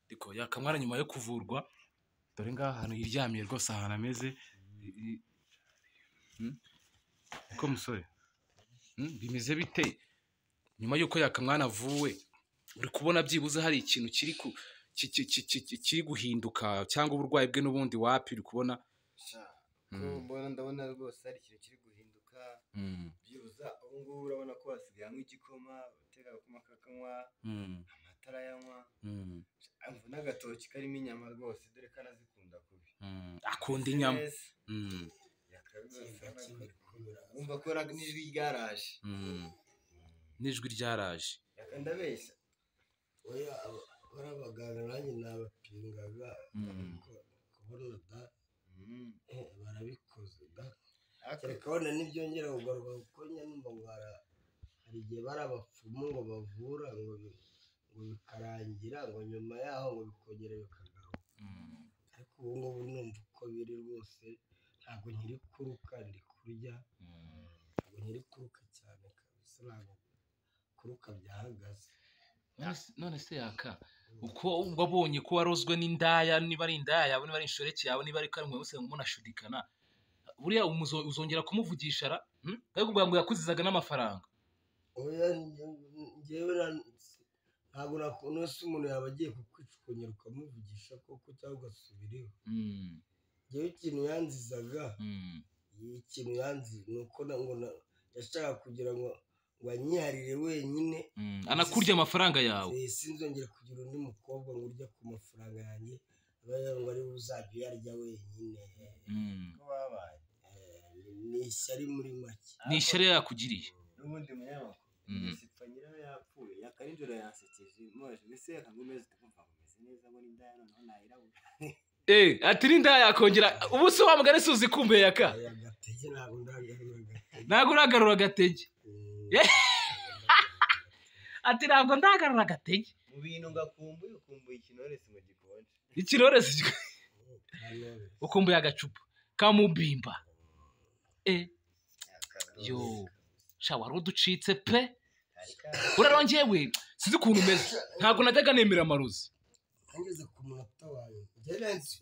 ariko yakamara nyuma yo kuvurwa dore ngaha ahantu yiryamiye rwose ahantu ameze ko musore bimeze bite nyuma y'uko yakamwana avuwe uri kubona byibuze hari ikintu kiri ku ki- ki- ki- ki- ki- kiri guhinduka cyangwa uburwayi bwe n'ubundi wapi uri kubona ko mbona ndabona rwose hari ikintu kiri guhinduka Mm, byibuza ubu ngubu urabona ko hasigaye anywa igikoma utera agakoma kakanywa mm, amatara yanywa mm, amva n'agatoki karimo inyama rwose dore ko anazikunda kubi mm. akunda inyama Neza. Mm, Yakabibasana ko- wumva ko ra- n'ijwi ryaraje mm. n'ijwi ryaraje Yaka ndabeshya oya aba- bariya baganga nanjye nabapingaga Mm. ariko kubona da Mm. eh, barabikoze da Ariko kereka wenda ntibyongera kugaruka kuko njya numva ngo hara- hari igihe bari abapfumu ngo bavura ngo bi- ngo bikarangira ngo nyuma yaho ngo bikongera bikagaruka Mm, ariko ubu ngubu numva uko biri rwose ntabwo nkiri kuruka ndi kurya mm. ntabwo nkiri kuruka cyane kabisa ntabwo kuruka byahagaze None se- none se yaka uko wabonye ko warozwe n'indaya niba ari indaya yawe niba ari inshoreke yawe niba ari karimwe wese munashidikana buriya umuzo- uzongera kumuvugisha ra Hmm? ari kuvuga ngo yakuzizaga n'amafaranga oya nge- ngewe na- ntabwo nakuntu se umuntu yaba agiye kukwicukunyira ukamuvugisha koko cyangwa ugasubiraho Mm, ngewe ikintu yanzizaga mm, ikintu yanzi ni uko na- ngo na- yashakaga kugira ngo ngo anyiharire wenyine mm. anakurya amafaranga yawe Eh, sinzongere kugira undi mukobwa ngo urya ku mafaranga yanjye aba yavuga ngo ari uzajya uyarya wenyine Mm. ko babaye Eh, ni- ni ishyari muri make ni ishyari yakugiriye n'ubundi munyamakuru Mm. mm. sipfa nyirayo yapfuye yaka nijoro yansekeje mwaje mbese yakanga amezi tukumva ngo meze neza ngo n'indaya noneho nayirabura Eh, ati n'indaya yakongera ubu se wa mugani si uzi kumbuye yaka aya gatege ntabwo ndagarura agatege ntabwo uragarura agatege Mm. Eh. ati ntabwo ndagarura agatege mu bintu ngakumbuye ukumbuye ikinore si mu gikonje ikiroresi kik- Kanore. ukumbuye agacupa kamubimba Eh, yo sha wari uducitse pe urarongyewe sinzi ukuntu umeze ntabwo najyaga nemera amarozi ngeze ku munota wawe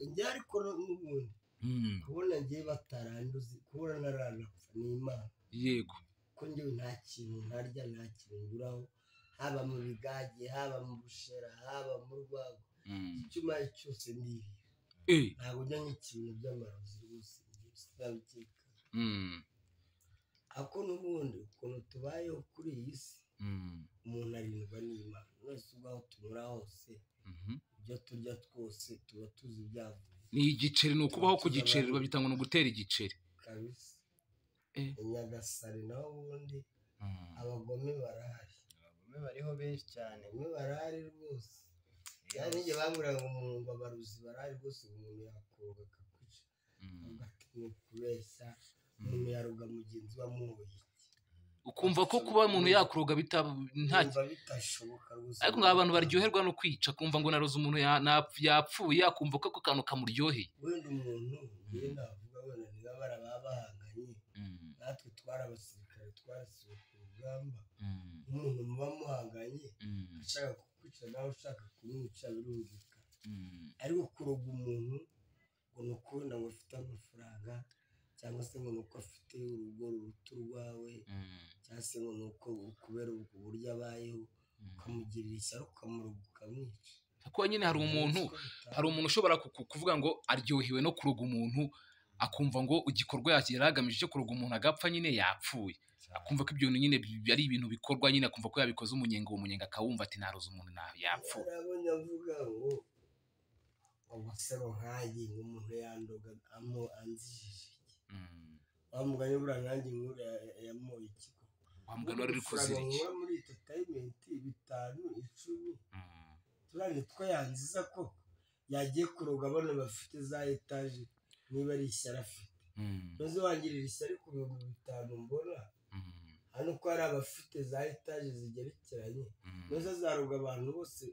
njye ariko n'ubundi Mm, kubona njye bataranduze kubona ntaranapfa ni imana yego ko njyewe nta kintu ntarya nta kintu nguraho haba mu bigage haba mu bushera haba mu rwagwa Mm. icyo umaye cyose ni ibi Eh, ntabwo njya nk'ikintu by'amarozi rwose njye sinabikeka mm, ariko n'ubundi ukuntu tubayeho kuri iyi si mm, umuntu arindwa n'imana mwese ubwaho tunyura hose mhm. ibyo turya twose tuba tuzi ibyavuye ni igiceri ni ukubaho ku giceri babita ngo ni ugutera igiceri kabisa Eh. i nyagasare naho ubundi Mm. abagome barahari abagome bariho benshi cyane abagome barahari rwose kandi njye bambwiraga umuntu ngo abaruzi barahari rwose ngo umuntu yakoga akakwica Mm. agatinya kubeshya umuntu yaruga mugenzi we amuhoye ukumva ko kuba umuntu yakuroga bitaba nta nta bitashoboka rwose ariko ngo abantu baryoherwa no kwica kumva ngo naroze umuntu ya- nap- yapfuye akumva ko ako kantu kamuryoheye wenda umuntu njyewe navuga wenda niba bari ababa bahanganye natwe twari abasirikare twarasiwe ku rugamba umuntu muba muhanganye ashaka kukwica nawe ushaka kumwica birumvikana ariko kuroga umuntu ngo ni ukubona ngo afite amafaranga cyangwa se ngo ni uko afite urugo ruruta urwawe cyangwa se ngo ni uko kubera ubwo buryo abayeho ukamugirira ishyari ukamuroga ukamwica kuko nyine hari umuntu hari umuntu ushobora ku- ku- kuvuga ngo aryohewe no kuroga umuntu akumva ngo igikorwa yaki- yari agamije cyo kuroga umuntu agapfa nyine yapfuye akumva ko ibyo bintu nyine bi- ari ibintu bikorwa nyine akumva ko yabikoze umunyenga uwo munyenga akawumva ati naroze umuntu na yapfuye arabonye avuga ngo amasaro nkanjye ngo umuntu yandoga amo anzijije iki Mm. wamuganye buriya nkanjye nk'ura yamoye iki wa mugani wari uri kuzira iki nkura muri entertainment bitanu icumi Mm. turane two yanziza ko yagiye kuroga abana bafite za etaje niba ari ishyari afite Mm. maze wangirira ishyari ku bihumbi bitanu mbona Mm. hano ko hari abafite za etaje zigerekeranye Mm. maze azaroga abantu bose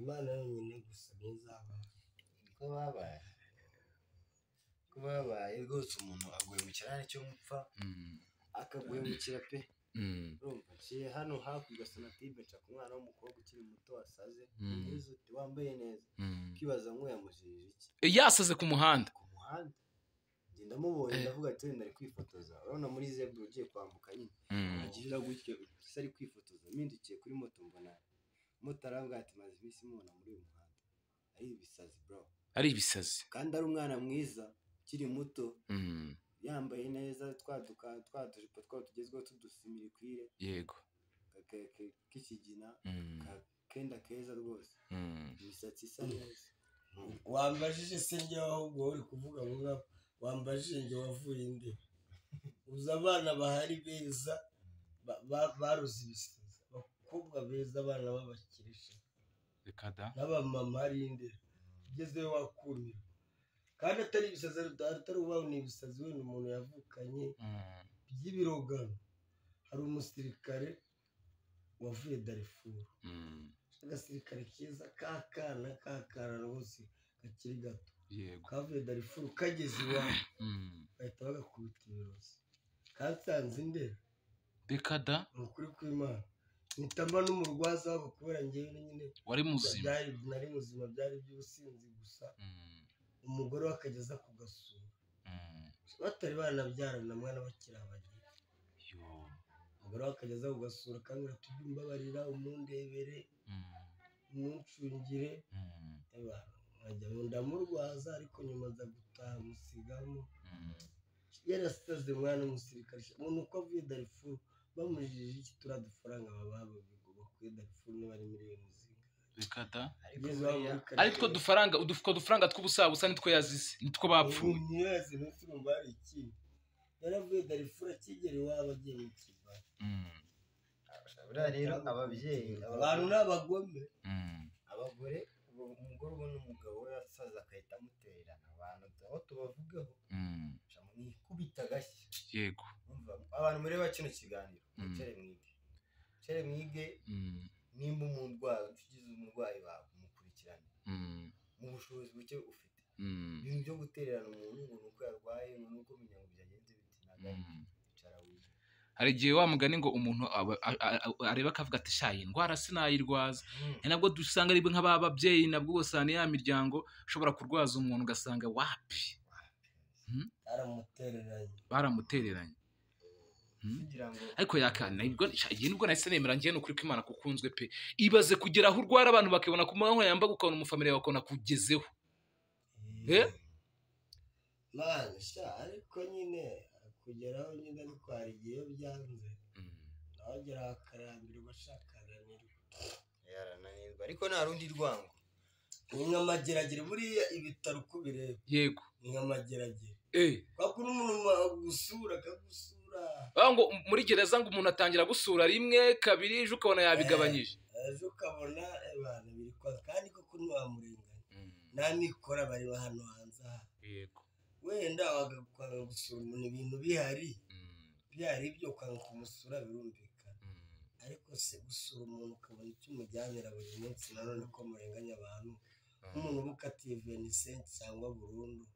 imana yonyine gusa niyo izaba ko babaye ko babaye rwose umuntu agwemukira hari icyo mupfa Mm. akagwemukira pe urumva nciye hano hakurya sonatube nca ku mwana w'umukobwa ukiri muto wasaze Mm. mwiza uti wambaye neza ukibaza nk'uyamujirije iki yasaze ku muhanda ku muhanda ngenda mubonye ndavuga ati wenda ari kwifotoza urabona muri zebura ugiye kwambuka nyine Mm. agirira gutyo gusa ari kwifotoza mpindukiye kuri moto mbona moto arambwira ati maze iminsi mubona muri uyu muhanda ari ibisazi bro ari ibisazi kandi ari umwana mwiza ukiri muto Mm. yambaye neza twaduka twadujipo twaba tugezweho tudusimirikwire yego k'ikigina Mm. ka- kenda keza rwose Mm. imisatsi isa neza wambajije se njye ahubwo uri kuvuga ngo ngaho wambajije njye wavuye inde uzi abana bahari beza ba- ba- baruze ibisazi abakobwa beza abana b'abakirisha reka da n'abamama ari indera ugezeyo wakumirwa kandi atari ibisazi ari- atari ubaho ni ibisazi wenda umuntu yavukanye Mm. by'ibirogano hari umusirikare wavuye darifuru Mm. agasirikare keza k'akana k'akana rwose kakiri gato yego kavuye darifuru kageze iwabo Mm. bahita bagakubita ibirozi kasanze indera reka da ni ukuri kw'imana nitamba n'umurwaza wako kubera njyewe nyine wari muzima byari nari muzima byari iby'ubusinzi gusa Mm. umugore we akageza ku gasura Mm. batari banabyarana mwana bakiri abageni yo umugore we akageza ku gasura akambwira tujye umbabarira umundebere Mm. umuncungire Mm. eba nkajya ngo ndamurwaza ariko nyuma nza gutaha musigamo Mm. yarasaze umwana w'umusirikare umuntu uko avuye darifuru bamujije iki turiya dufaranga baba babivuga kuri darifuru niba ari miliyoni zingana reka da Ugeze iwabo muri karitsiye, ari two dufaranga utwo dufaranga tw'ubusabusa nitwo yazize nitwo bapfuye umuntu yazi munsi urumva hari ikintu yaravuye darifuru akigera iwabo agiye mu kibaya Mm. buriya rero ababyeyi abantu ni abagome Mm. abagore ubu umugore ubona umugabo we asaza agahita amutererana abantu aho tubavugaho Mm. mwikubita agashyi yego Umva, abantu mureba kino kiganiro Mm. mucere mwige mucere mwige Mm. nimba umurwayi ugize umurwayi wawe umukurikirane Mm. mu bushobozi buke ufite Mm. ibintu byo gutererana umuntu ngo ni uko yarwaye ngo ni uko umenya ngo byagenze biti ntabwo ari Mm. icara wige hari igihe wa mugani ngo umuntu aba- a- a- a- areba akavuga ati sha iyi ndwara sinayirwaza ni nabwo dusanga ari nk'aba babyeyi nabwo ubasanga ya miryango ushobora kurwaza umuntu ugasanga wapi baramutereranye baramutereranye Mm. kugira ngo ariko yakana ibwo sha, iyi nibwo nahise nemera njyewe ni ukuri ko imana kukunzwe pe ibaze kugera aho urwara abantu bakibona ku manywa yambaga ukabona umufamiliya wawe ukabona kugezeho Eh? mwana sha ariko nyine kugeraho nyine ariko hari igihe iyo byanze nawe agera akarambirwa ashakaranirwa yarananirwa ariko nta rundi rwango ni nka mageragere buriya ibitaro uko bireba yego ni nka mageragere eh wakura umuntu agusura akagusura bavuga ngo muri gereza ngo umuntu atangira gusura rimwe kabiri ejo ukabona yabigabanyije ejo ukabona abantu biri kwa kandi koko ntiwamurenganya nta mikoro bareba hano hanze aha yego wenda wagakwanga gusura umuntu ibintu bihari bihari ibyo kwanga kumusura birumvikana ariko se gusura umuntu ukabona icyo umujyanira buri munsi nanone ko murenganya abantu nk'umuntu uba ukatiye venisenti cyangwa burundu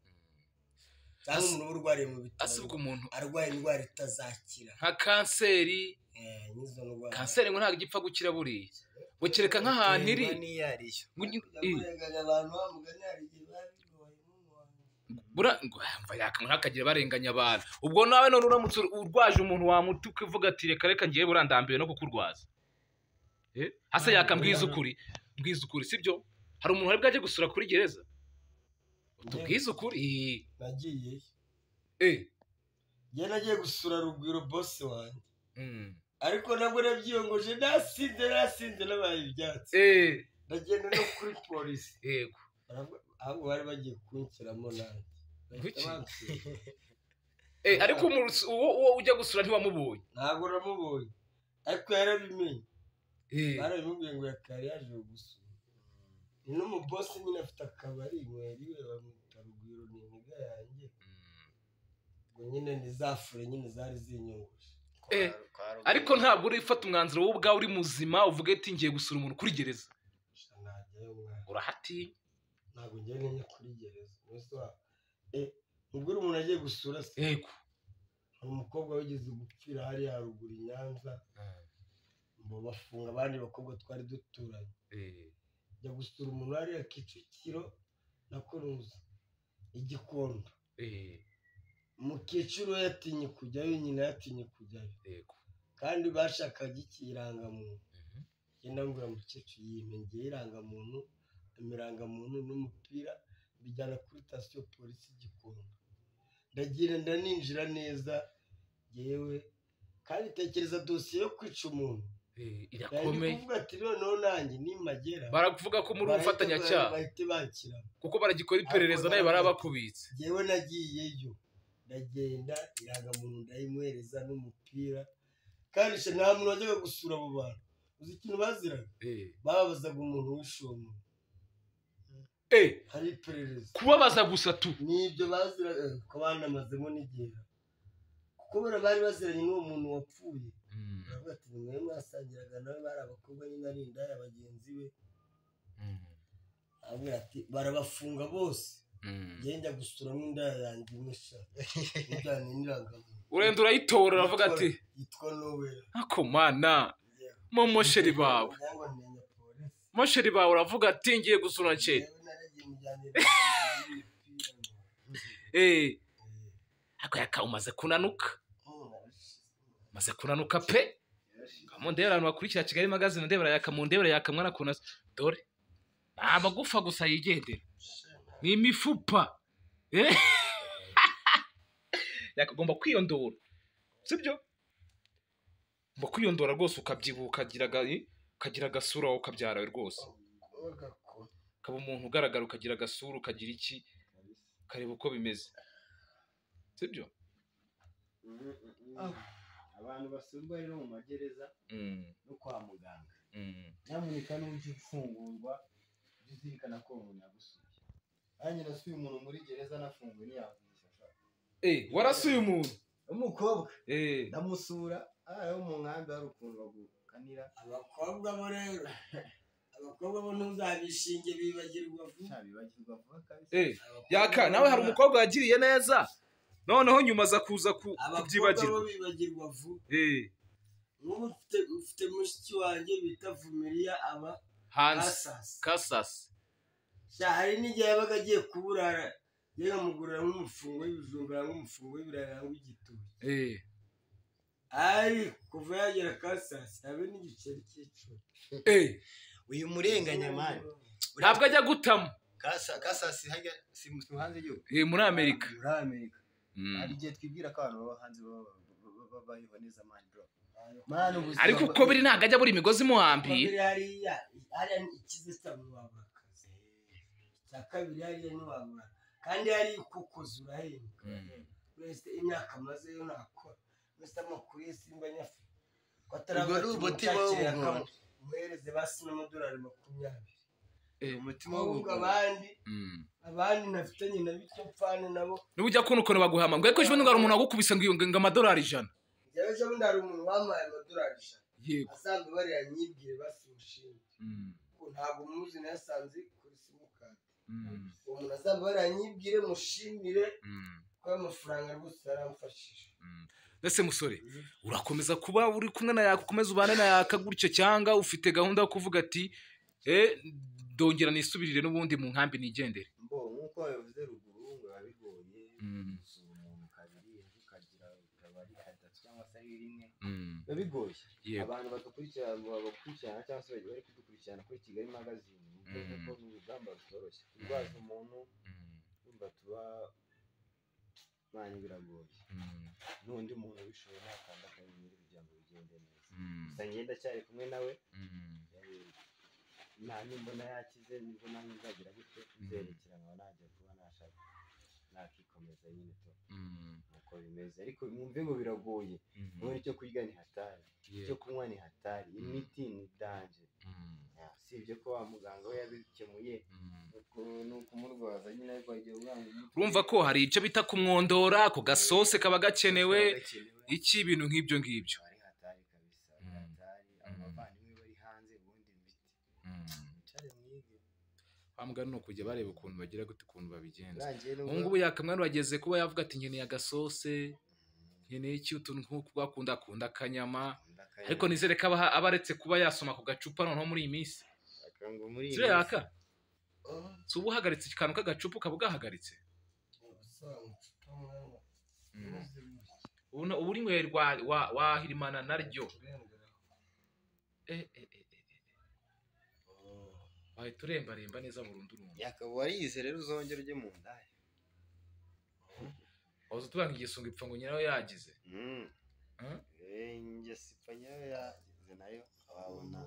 cyangwa Asi- umuntu uba urwariye mu bitaro asibwa umuntu arwaye indwara itazakira nka kanseri Eh, n'izo ndwara kanseri ngo ntabwo igipfa gukira buriya ngo kereka nk'ahantu iri Nterwa n'iyarishyo ngo ni- Kujya eh, kurenganya abantu bamugani hari igihe biba bigoye nk'umuntu. bura- ngo yamva yaka ngo ntakagira barenganya abantu ubwo nawe none uramutse urwaje umuntu wamuta ukivuga ati reka reka ngiye burandambiwe no kukurwaza Eh? hasa yaka mbwiza ukuri mbwiza ukuri sibyo hari umuntu wari bwaje gusura kuri gereza tubwize ukuri nagiyeyo eh njye nagiye gusura rugwiro bosi wanjye mm. ariko nabwo nabyiyongoje nasinze nasinze nabaye ibyatsi eh ndagenda no kuri polisi yego Baravuga- ahubwo bari bagiye kunshyiramo nanjye Bahita Kuki? bansura. Eh, ariko umuntu- uwo uwo ujya gusura ntiwamubonye ntabwo namubonye ariko yarabimenye Eh, baramubwiye ngo yakari yaje gusura ni n'umubosi nyine afite akabari mweri we bamwita rugwiro ni imbuga yanjye ngo nyine ni za fure nyine zari zinyunguje Eh, ariko ntabwo urifata umwanzuro wowe ubwawe uri muzima uvuga ati ngiye gusura umuntu kuri gereza gusa najyayo mwana urahatinya ntabwo ngiye nenya kuri gereza umunsi wabo e ubwo uri umuntu agiye gusura se yego hari umukobwa wigeze gupfira hariya haruguru i nyanza ngo bafunga abandi bakobwa twari duturanye njya gusura umuntu hariya kicukiro na kuruza igikondo mu kiciro yatinye kujyayo nyina yatinye kujyayo kandi bashakaga iki irangamuntu ngenda mbwira mukecuru yimengeye irangamuntu imirangamuntu n'umupira mbijyana kuri sitasiyo polisi igikondo ndagenda ninjira neza yewe kandi tekereza dosiye yo kwica umuntu yari irakomeye kuvuga ati noneho nanjye nimagera baravuga ko muri ubufatanyacyaha bahite banshyira kuko baragikora iperereza nayo barabakubitse yewe nagiyeyo ndagenda irangamuntu ndayimuhereza n'umupira kandi se nta muntu wajyaga gusura abo bantu uzi ikintu baziraga babazaga umuntu w'ishomo Eh, hari iperereza kubabaza gusa tu n'ibyo baziraga eh, ko banamazemo n'igihe kuko bora bari baziranye n'uwo muntu wapfuye baravuga ati ni mwe mwasangiraga nawe bari abakobwa nyine ari indaya bagenzi be aramubwira ati barabafunga bose njyewe njya gusuramo indaya yanjye imwe sha ijyanye n'irangamuntu urenda urayitora uravuga ati yitwa nowera ako mana mo mosheri bawe cyangwa ntinya polisi mosheri bawe uravuga ati ngiye gusura nsheri yewe naragiye mujyanye n'umupira Eh, ako yaka umaze kunanuka maze kunanuka pe mu ndebera abantu bakurikira kigali magazine ndebera yaka mu ndebera yaka mwana kunasa dore ni amagufa gusa yigendera ni imifupa Eh. yakagomba kwiyondora sibyo ugomba kwiyondora rwose ukabyibuha ukagira aga- ukagira agasura wawe ukabyarawe rwose ukaba umuntu ugaragara ukagira agasura ukagira iki ukareba uko bimeze sibyo abantu basumba rero mu magereza Mm, no kwa muganga mm. nyamuneka n'ujya ufungurwa ujye uzirikana ko umuntu yagusuye nanjye nasuye umuntu muri gereza anafunguye ntiyavugisha Eh, warasuye umuntu umukobwa Eh, ndamusura aha ho mu nkambi hari ukuntu bagukanira abakobwa bo rero abakobwa bo ntuzabishinge bibagirwa vuba bibagirwa vuba kabisa eh. yaka nawe hari umukobwa wagiriye neza noneho nyuma aza kuza ku- abakobwa bo kubyibagirwa bibagirwa vuba Eh, nk'ubu ufite ufite mushiki wanjye bita vumiriya aba hanze kasasi kasasi Sha, hari n'igihe yabaga agiye kuburara yagamugurira nk'umufungo w'ibijumba nk'umufungo w'ibirayi cyangwa igitoki Eh, ari kuva yagera kasasi habe n'igiceri cy'icumi eh. uyu murenganyamani ntabwo ajya gutama kasa kasa si hajya si mu si mu hanze y'igihugu Eh, muri amerika muri amerika Mm. hari igihe twibwira ko abantu baba hanze baba baba- baba- babayeho neza mani bro mani ubuzima ariko uko biri ntabwo ajya buri imigozi imuhambiye kabiri hariya hariya ni ikize cyabo babura akazi icya kabiri hariya ntiwabura kandi hariya uko ukoze urahembwa Mm. wese imyaka amazeyo ntakora wese amakuru ye simba nyafu ko Ubwo ari umuti bawugura. umushakira akamu- umuhereze basi n'amadolari makumyabiri umutima ahubwo w'ubugabo abandi Mm. abandi ntafitanye na bityo mpfana nabo niba ujya kubona ukuntu baguhama ngo ariko ejo bundi hari umuntu wagukubise ngo iyo ngo amadolari ijana njyewe ejo bundi hari umuntu wampaye amadolari ijana yego asanzwe bariya nyibwire basi mushinge Mm. Ko ntabwo muzi nayasanze kuri simukadi Mm. uwo muntu azaba baranyibwire mushimire Mm. ko amafaranga rwose yaramfashije mbese musore urakomeza kuba uri kumwe na yaka ukomeza ubane na yaka gutyo cyangwa ufite gahunda yo kuvuga ati eh, ndongera nisubirire n'ubundi mu nkambi nigendere mbo nk'uko wabivuze ruguru ngo wabibonye gusura umuntu kabiri ejo ukagira ukaba ari kadatu cyangwa se ari rimwe biba bigoye yego abantu badakurikirana bakurikirana cyangwa se bari kudukurikirana kuri kigali magazine bivuze ko ni urugamba rutoroshye kurwaza umuntu Mm, yumva tuba mani biragoye mm, n'undi muntu ubishoboye nakanda akanyeri kugira ngo bigende neza mm, gusa njye ndacyari kumwe nawe mm, eh, nta nimbona yakize nibwo nanjye nzagira gutyo nzerekera nkaba najya kuba nashaka nakikomeza nyine to mm, nuko bimeze ariko mwumve ngo biragoye mm, none icyo kurya ni hatari icyo yego, kunywa ni hatari imiti ni danje mm, usibye ko wa muganga we yabikemuye mm. nuko ni ukumurwaza nyine ariko wagiye urwanya umutwe urumva ko hari ibyo bita kumwondora ku gasose kaba gakenewe Gakenewe. iki ibintu nk'ibyo ngibyo ari hatari kabisa ari Mm. hatari abo Mm. bavandimwe bari hanze ubundi imiti cyari mwige bamugana ni ukujya bareba ukuntu bagira gute ukuntu babigenza urangiye ubu ngubu yakamwana wageze kuba yavuga ati nkeneye agasose heneki utuntu nk'uko bakunda akunda akanyama ariko nizere ko aba aba aretse kuba yasoma ku gacupa noneho muri iyi minsi akango muri iyi si yaka minsi. si uba uhagaritse akantu k'agacupa ukaba ugahagaritse ubu ubu uri rwa wa wahirimana naryo Eh, eh, eh, eh, eh. wahita urembaremba neza burundu urundu yakaba warize rero uzongera ujye mu ndaya waza utubanga igisungo ipfa ngo nyirayo yagize Mm. Huh? Eh, ingeso ipfa nyayo yagize nayo wabona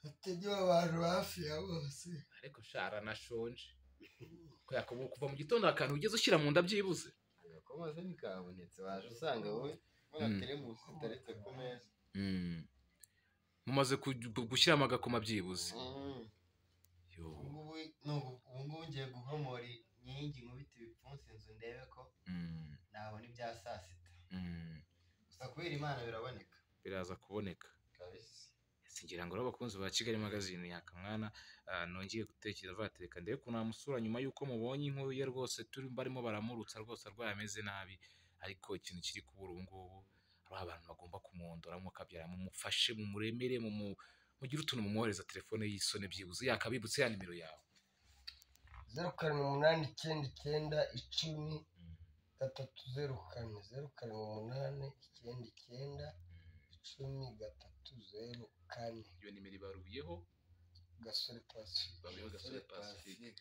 hategera abantu hafi ya bose ariko shara nashonje kubera ko kuva mu gitondo akantu ugeze ushyira mu nda byibuze agakomaze ntikabonetse waje usanga wowe Mm. bagateremuka utaretse ku meza mumaze ku- gushyiramo agakoma byibuze Mm. Yo. ubungubu nubu- ubungubu ngiye guhomora inkingi nkubita ibipfunsi inzu ndebe ko Mm, nabona ibya saa sita mm. gusa kubera imana biraboneka biraza kuboneka kabisa ngira ngo rero abakunzi ba kigali magazine yakamwana ah, nongeye gutekereza batereka ndebe ko namusura nyuma y'uko mubonye inkuru ye rwose turi barimo baramurutsa rwose arwaye ameze nabi ariko ikintu kiri kubura ubu ngubu hari abantu bagomba kumwondoramo akabyara mumufashe mumuremere mumu mugire utuntu mumwohereza telefone y'isoni byibuze yakabibutse ya nimero yawe zeru karindwi umunani icyenda icyenda icumi gatatu zeru kane zeru karindwi umunani icyenda icyenda icumi gatatu zeru kane iyo nimero ibaruyeho gasore pasifi babiho gasore pacifique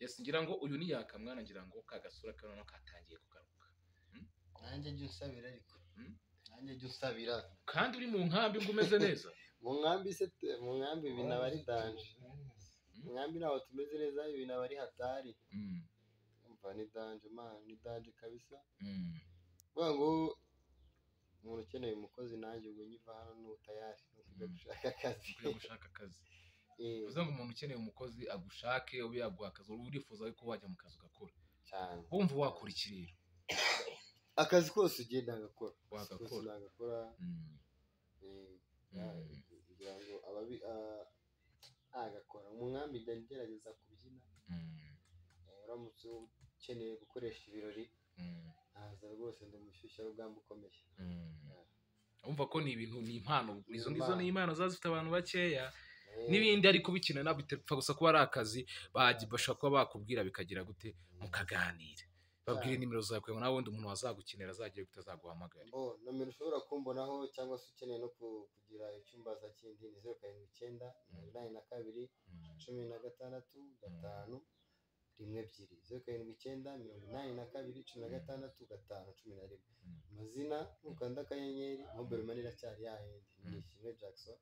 yes ngira ngo uyu ni yakamwana ngira ngo kagasura ka noneho katangiye kugaruka nanjye jya unsabira ariko Mm. nanjye jya unsabira kandi uri mu nkambi ngo umeze neza mu nkambi se te- mu nkambi ibi naba ari danje mu nkambi ntabwo tumeze neza ibi naba ari hatari Mm, umva ni danje mana ni danje kabisa mm. kuvuga ngo umuntu ukeneye umukozi nanjye ubwo nyiva hano n'ubutayari ntukujya Mm. gushaka akazi kujya gushaka akazi Eh, bivuze ngo umuntu ukeneye umukozi agushake ube yaguha akazi wowe urifuza ko wajya mu kazi ugakora cyane wumva wakora iki rero akazi kose ugenda agakora Wagakora. agakora Mm, mm, kugira ngo ababi ah, agakora mu nkambi njya ngerageza kubyina mm, Eh, uramutse ukeneye gukoresha ibirori mm, naza rwose ndi umushyushya rugamba ukomeye mm. Umva ko ni ibintu ni impano Ni izo ngizo ni impano ziba zifite abantu bakeya Eh, n'ibindi ariko bikina ntabwo bipfa gusa kuba ari akazi bajya- bashobora kuba bakubwira bikagira gute mukaganira babwire nimero zawe kugira ngo nawe undi umuntu wazagukenera azagire gute azaguhamagare oh, nomero ushobora kumbonaho cyangwa se ukeneye no ku- kugira icyumbaza kindi ni zeru karindwi icyenda mirongo inani na kabiri cumi na gatandatu gatanu rimwe ebyiri zeru karindwi icyenda mirongo inani na kabiri cumi na gatandatu gatanu cumi na rimwe Mm. amazina nukanda akanyenyeri mobile money iracyari yahindi ni ishimwe jackson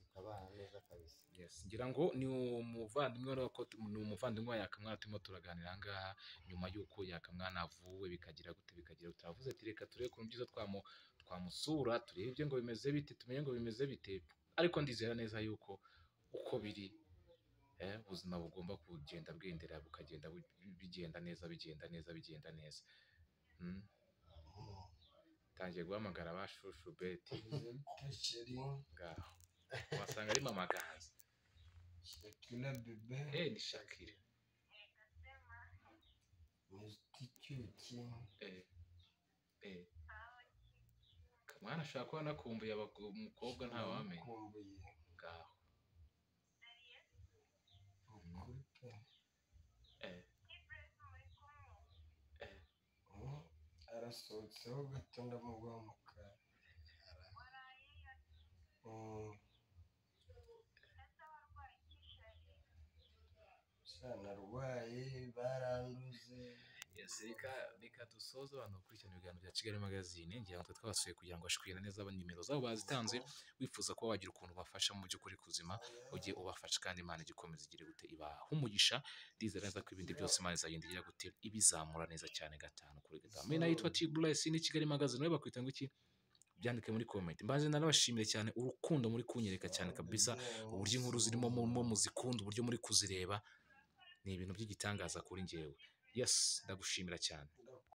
tukabana neza kabisa Yes, ngira ngo ni umuvandimwe urabona ko tu- ni umuvandimwe wa yakamwana turimo turaganira aha ngaha nyuma y'uko yakamwana avuwe bikagira gute bikagira gute avuze ati reka turebe ukuntu byiza twamu- twamusura turebe ibye ngo bimeze bite tumenye ngo bimeze bite ariko ndizera neza yuko uko biri eh, ubuzima bugomba kugenda bwendera bukagenda bu- bigenda neza bigenda neza bigenda neza Mm. tangiye guhamagara ba shushu beti ngaho wasanga arimo amaganza shakira bebe eh ni shakira muti cyuki Eh, eh. kamwana ashobora kuba anakumbuye abagabo umukobwa ntawamenya kumbuye ngaho ukuri pe Eh, eh. Mm. arasohotseho gato ndamuguha mu kanwa Mm. Sha, narwaye baranduze Yes, reka reka dusoze abantu bakurikirana ibiganiro bya Kigali Magazine ngira ngo twasuye kugira ngo bashikirane neza aba nimero zabo bazitanze wifuza kuba wagira ukuntu ubafasha mu by'ukuri kuzima ujye ubafasha kandi Imana igikomeza igire gute ibaha umugisha ndizera neza ko ibindi byose Imana izagenda igira gute ibizamura neza cyane gatanu kuri gatanu mena yitwa T Bless ni Kigali Magazine nawe bakwita ngo iki byandike muri comment mbaze narabashimire cyane urukundo muri kunyereka cyane kabisa uburyo inkuru zirimo mu- mu muzikunda uburyo muri kuzireba ni ibintu by'igitangaza kuri njyewe yes ndagushimira cyane